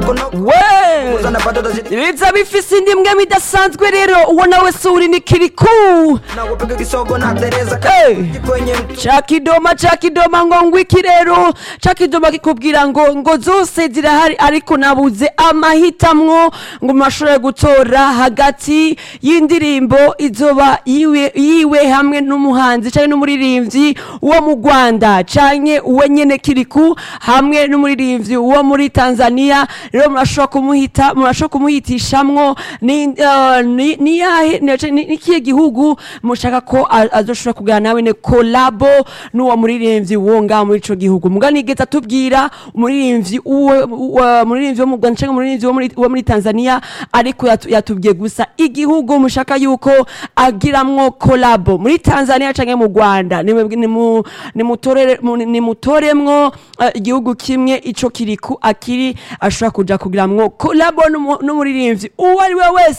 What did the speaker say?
we Uzana bado zidi biza bifise indi mbwa idasanzwe rero uwo nawe suri ni kiriku na kupiga kisogo na tereza Hey. kwenye mtu ca kidoma ca kidoma ngo ngwiki rero ca kidoma kikubwira ngo ngo zose zirahari ariko nabuze amahitamwo ngo mashobore gutora hagati y'indirimbo izoba yiwe, yiwe hamwe n'umuhanzi canke n'umuririmbyi wo mu rwanda canke uwe nyene kiriku hamwe n'umuririmbyi wo muri tanzania rero murashobora kumuhita murashobora kumuhitishamwo ni eh, ni- ni yahe ni- ni- ni kihe gihugu mushaka ko a- azoshobora kuganira nawe ne kolabo n'uwo muririmbyi wo ngaho muri ico gihugu muga nigeze atubwira umuririmbyi uwe uwa- umuririmbyi wo mu Rwanda canke umuririmbyi wo muri- wo muri Tanzania ariko yatu- yatubwiye gusa igihugu mushaka yuko agiramwo kolabo muri Tanzania canke mu Rwanda nimwe- nimu- nimutorere- mu- nimutoremwo eh, igihugu kimwe ico kiriku akiri ashobora kuja kugiramwo kolabo n'umu- n'umuririmbyi uwo ari we wese